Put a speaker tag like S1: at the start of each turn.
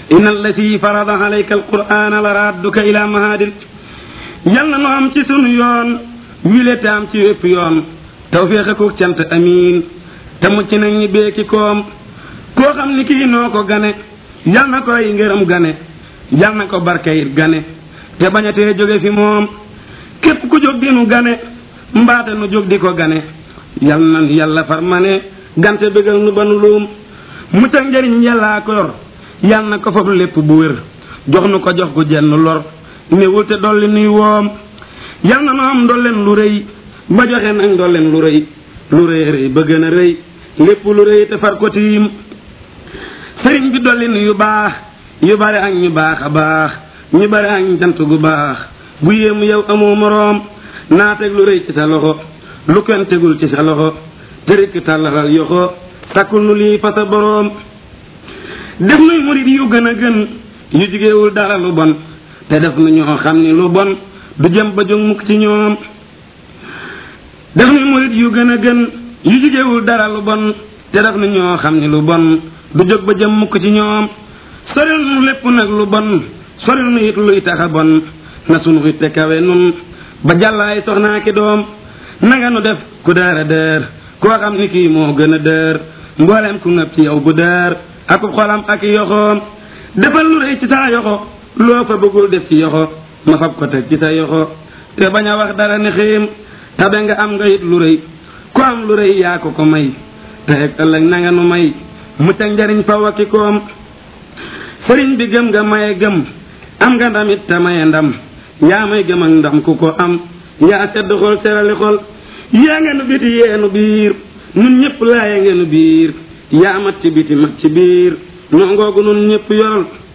S1: inna allati farada alayka alqur'ana la radduka ila mahadin yal na nu am ci sunu yoon wile te am ci wépp yoon tawféex ak cant amiin te mucc nag ñi beeki koom koo xam ni kii noo ko gane yal na koy ngërëm gane yal na ko barke it gane te bañatee jóge fi moom képp ku jóg di nu gane mbaate nu jóg di ko gane yal na yàlla far ma ne gante bégal nu ba nu luum mucc ak njëriñ yàllaa ko yor yal na ko foofu lépp bu wér jox nu ko jox gu jenn lor néewul te dolli nuy woom yal na nu am ndolleen lu rëy ba joxe nag ndolleen lu rëy lu rëy rëy ba gën a rëy lépp lu rëy te far ko tiim sëriñ bi dolli nu yu baax yu bari ak ñu baax a baax ñu bari ak jant gu baax bu yéemu yow amoo moroom naa teg lu rëy ci sa loxo lu kenn tegul ci sa loxo te rikk tàllalal yoxo takkul nu lii fa sa boroom def nuy murit yu gën a gën yu jigéewul dara lu bon te def nu ñoo xam ni lu bon du jëm ba jóg mukk ci ñoom def nuy murit yu gën a gën yu jigéewul dara lu bon te def nu ñoo xam ni lu bon du jóg ba jëm mukk ci ñoom soril nu lépp nag lu bon soril nu it luy taxa bon na sunu it te kawe nun ba jàllaay soxnaa ki doom nanga nu def ku dër a dër koo xam ni kii moo gën a dër mboolem ku ngëp ci yow bu dër ak xolam ak yoxoom defal lu rëy ci sa yoxo loo fa bëggul def ci yoxo ma fab ko teg ci sa yoxo te bañ a wax dara ni xiim tabe nga am nga it lu rëy ku am lu rëy yaa ko ko may te ak ëllëg nanga nu may mucc ak njariñ fa wakki koom sëriñ bi gëm nga maye gëm am nga ndamit te maye ndam yaa may gëm ak ndam ku ko am yaa sedd xol serali xol yaa nga nu biti yeenu biir nun ñëpp laaye ngeen biir yaa mat ci biti mat ci biir noo ngoogu nun ñëpp yoral